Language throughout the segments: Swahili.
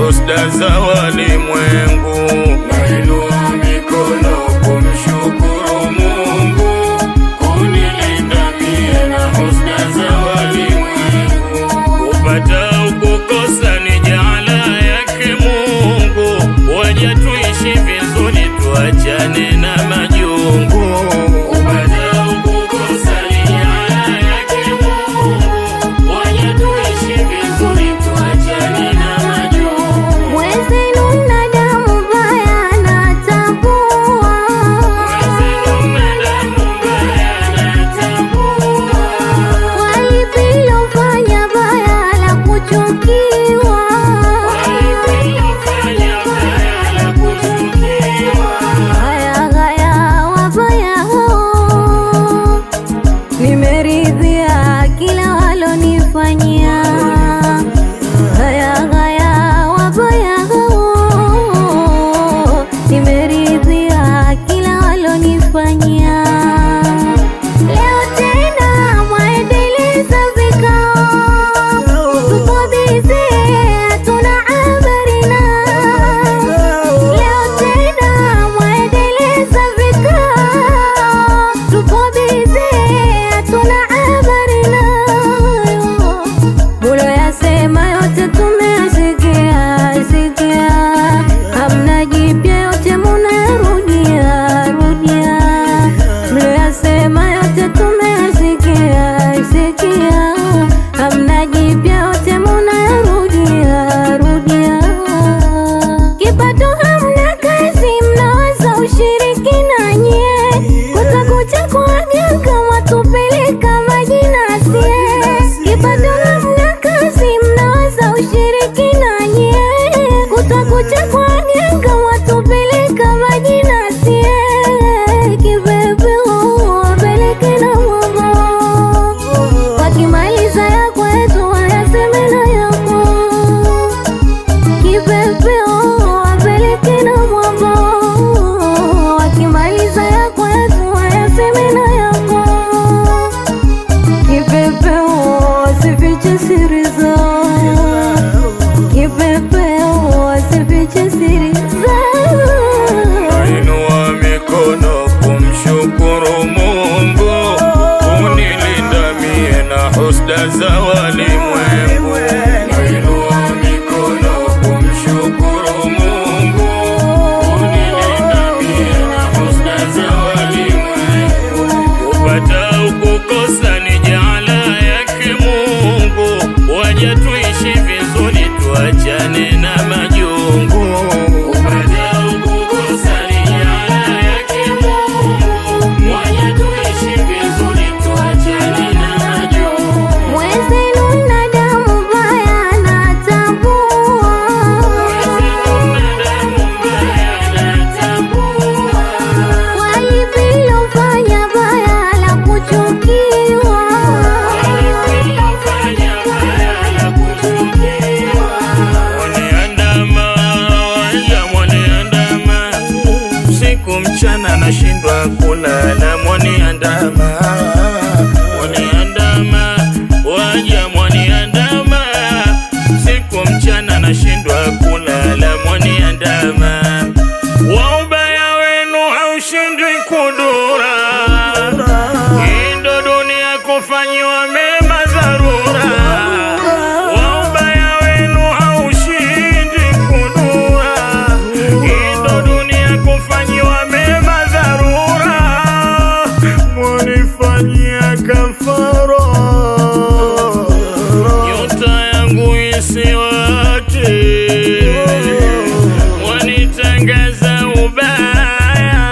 husda za walimwengu. Nainua mikono kumshukuru Mungu kunilinda mie na husda za walimwengu. Kupata ukukosa ni jaala yake Mungu, waja tuishi vizuri, tuachane na majungu. Kupata ukukosa ni jaala yake Mungu, waja tuishi vizuri, tuachane na majungu. Mwenzenu na damu mbaya natambua, walipilofanya baya la kuchukiwa, haya haya wabaya hao, nimeridhia kila walonifanyia. Haya haya wabaya hao, nimeridhia kila walonifanyia. Leo tena mwaendeleza vikao, tuko bize, hatuna habari nao. Leo tena mwaendeleza vikao, tuko bize, hatuna habari nayo. Muloyasema yote tumeyasikia sikia, hamna jipya, yote munarudia rudia. Mloyasema yote tumeyasikia sikia, hamna jipya, yote munarudia rudia. Kipato hamna kazi, mnawaza ushirikina nyie, kutakucha kwa waganga watupeleka majina sie. Kipato hamna kazi, mnawaza ushirikina nyie, kutakucha kwa waganga watupeleka majina sie. Kipepeo wapeleke na mwongo, wakimaliza ya kwetu wayaseme na yako kipepeo wapeleke na mwambo, wakimaliza ya kwetu wayaseme na yako. Kipepeo wasifiche siri zao, kipepeo wasifiche siri zao. Nainua mikono kumshukuru Mungu kunilinda mie na husda za walimwengu. Nainua mikono kumshukuru Mungu kunilinda mie na husda za walimwengu. Kupata ukukosa ni jaala yake Mungu, waja tuishi vizuri, tuachane na majungu. Kupata ukukosa ni jaala yake Mungu, waja tuishi vizuri, tuachane na majungu. Mwenzenu na damu mbaya natambua, walipilofanya baya la kuchukiwa, Mwaniandama, wanja mwaniandama, usiku mchana nashindwa kulala, mwaniandama, mwaniandama, wanja mwaniandama, usiku mchana nashindwa kulala, mwaniandama, wa ubaya wenu haushindwi kudura, hii ndo dunia kufanyiwa mema dharura wa ubaya wenu haushindi kudura, hii ndo dunia kufanyiwa mema dharura, mwanifanyia kafara nyota yangu isiwake, mwanitangaza ubaya,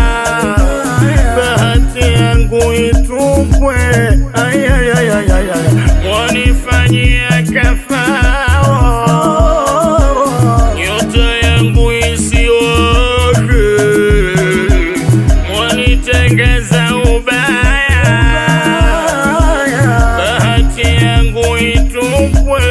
bahati yangu itupwe, ayayayayaya, mwanifanyia kafara nyota yangu isiwake, mwanitengeza ubaya, bahati yangu itupwe.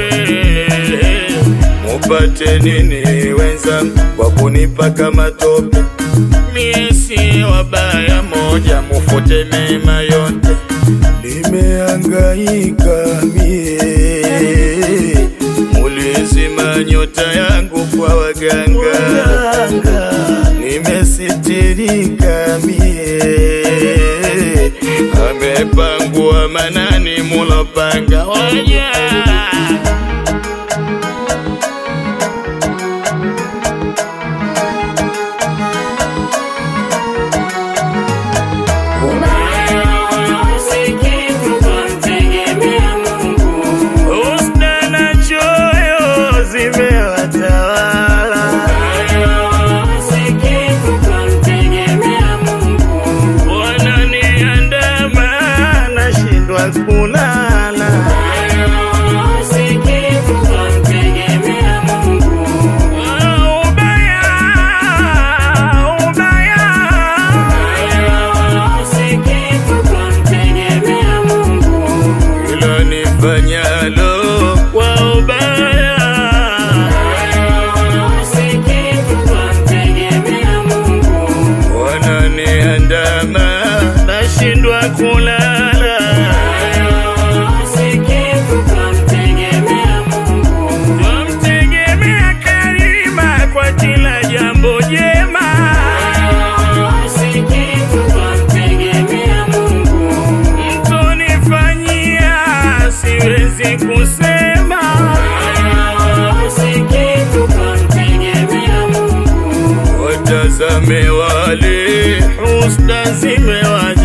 Mupate nini wenzangu kwa kunipaka matope? Mie si wabaya, moja mufute mema yote. Nimehangaika mie mulizima ndiyo nyota yangu kwa waganga, nimesitirika mie, amepangwa manani mulopanga waja Husda na choyo zimewatawala, wananiandama nashindwa kulala. Ah, ubaya, ubaya. Hilo nifanyalo kwa ubaya, wananiandama nashindwa kulala. Twamtegemea Karima kwa kila jambo jema, mtonifanyia siwezi kusema. Watazame wale husda zimewajaa